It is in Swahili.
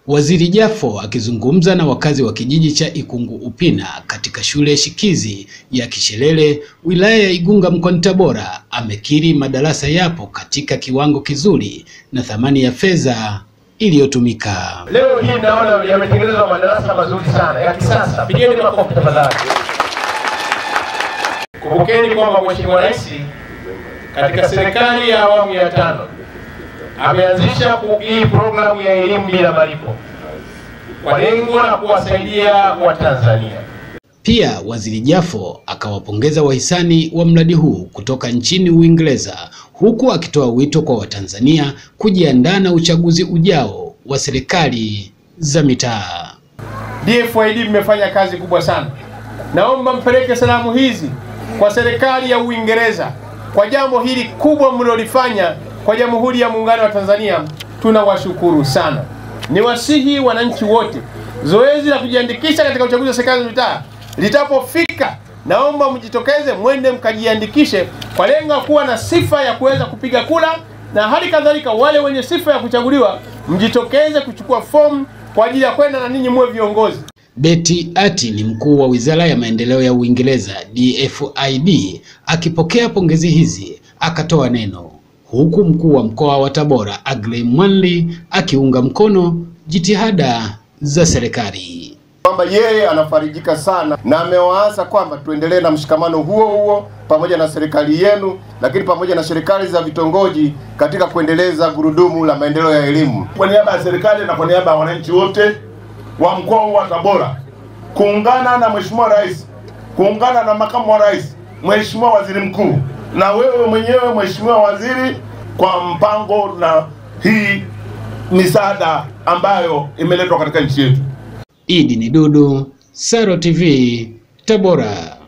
Waziri Jafo akizungumza na wakazi wa kijiji cha Ikungu Upina katika shule shikizi ya Kishelele wilaya ya Igunga mkoani Tabora amekiri madarasa yapo katika kiwango kizuri na thamani ya fedha iliyotumika. Leo hii naona yametengenezwa madarasa mazuri sana ya kisasa. Pigeni makofi tafadhali. Kumbukeni kwamba Mheshimiwa Rais katika serikali ya awamu ya tano ameanzisha hii programu ya elimu bila malipo kwa lengo la kuwasaidia Watanzania. Pia Waziri Jafo akawapongeza wahisani wa mradi huu kutoka nchini Uingereza huku akitoa wito kwa Watanzania kujiandaa na uchaguzi ujao wa serikali za mitaa. DFID mmefanya kazi kubwa sana. Naomba mpeleke salamu hizi kwa serikali ya Uingereza kwa jambo hili kubwa mlilolifanya kwa Jamhuri ya Muungano wa Tanzania. Tunawashukuru sana. Niwasihi wananchi wote, zoezi la kujiandikisha katika uchaguzi wa serikali za mitaa litapofika, naomba mjitokeze, mwende mkajiandikishe kwa lengo kuwa na sifa ya kuweza kupiga kura, na hali kadhalika wale wenye sifa ya kuchaguliwa mjitokeze kuchukua fomu kwa ajili ya kwenda na ninyi muwe viongozi. Betty Ati ni mkuu wa Wizara ya Maendeleo ya Uingereza DFID akipokea pongezi hizi akatoa neno huku mkuu wa mkoa wa Tabora Agrey Mwanli akiunga mkono jitihada za serikali kwamba yeye anafarijika sana na amewaasa kwamba tuendelee na mshikamano huo huo pamoja na serikali yenu, lakini pamoja na serikali za vitongoji katika kuendeleza gurudumu la maendeleo ya elimu. Kwa niaba ya serikali na kwa niaba ya wananchi wote wa mkoa huu wa Tabora, kuungana na Mheshimiwa Rais, kuungana na makamu wa rais, Mheshimiwa Waziri Mkuu na wewe mwenyewe Mheshimiwa Waziri kwa mpango na hii misaada ambayo imeletwa katika nchi yetu. Idi ni Dudu, Saro TV, Tabora.